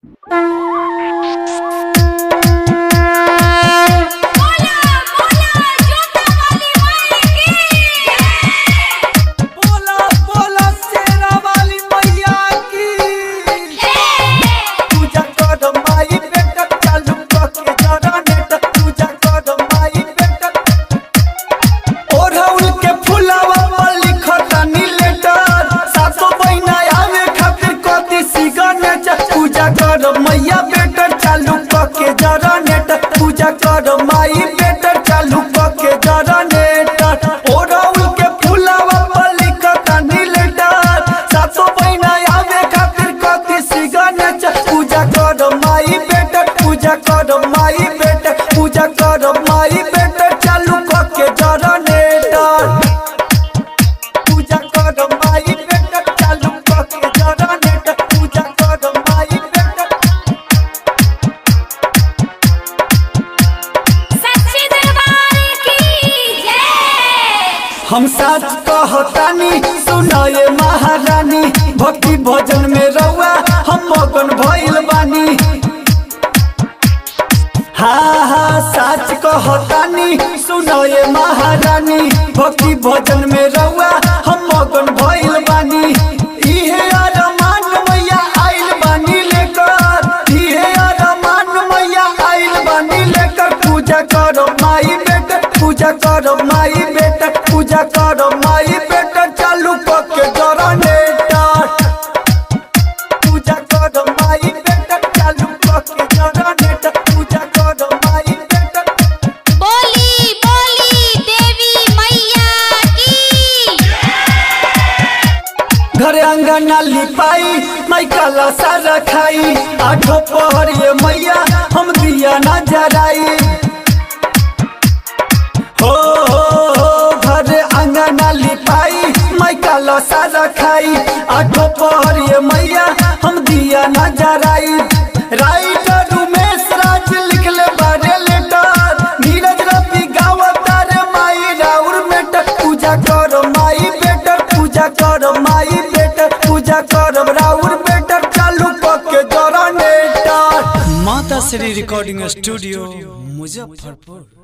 बोला बोला जोता वाली माई की बोला बोला शेरा वाली मैया की पूजा कर माई बेटा चालू के जरा नेट पूजा कर माई बेटा ओढ़ौल के फुलावा पर लिखतानी लेटर सासो बहिना आवे खातिर कथी सिग्नेचर पूजा कर मैया बेटा चालू के जरा नेट पूजा कर माई बेटा चालू के जरा नेट ओढ़ौल के फुलावा पर लिखतानी लेटर सासो बहिना आवे खातिर कथी सिग्नेचर पूजा कर माई बेटा पूजा कर माई बेटा पूजा कर माई बेटा चालू के जरा नेटर पूजा कर माई बेटा चालू के जरा नेटर पूजा कर माई बेटा सच्ची दरबार की जय हम साच कहतानी सुनाए महारानी भक्ति भजन में रउआ हम मगन भइल बानी हाँ हाँ साच कहतानी सुनाए महारानी भक्ति भजन में रउआ हम मगन भइल बानी इहे अरमान मैया आइल बानी लेकर इहे अरमान मैया आइल बानी लेकर पूजा करो माई बेटा पूजा करो माई बेटा पूजा करो माई बेटा चालू के जरा नेटर पूजा करो माई बेटा चालू के जरा नेटर पूजा करो माई बेटा बोली बोली देवी मैया की घर अंगना लिपाई माई काला सारा खाई आठो पहर ये मैया हम दिया ना जराई हो हो हो घर अंगना लिपाई माई काला सारा खाई आठो पहर ये मैया हम दिया ना जराई राइटर उमेश राज लिखले बारे लेटर नीरज रवि गावता रे माई राउर बेटा पूजा करो माई बेटा पूजा करो माई बेटा पूजा करो राउर बेटा चालू के जरा नेटर माता श्री रिकॉर्डिंग स्टूडियो मुजफ्फरपुर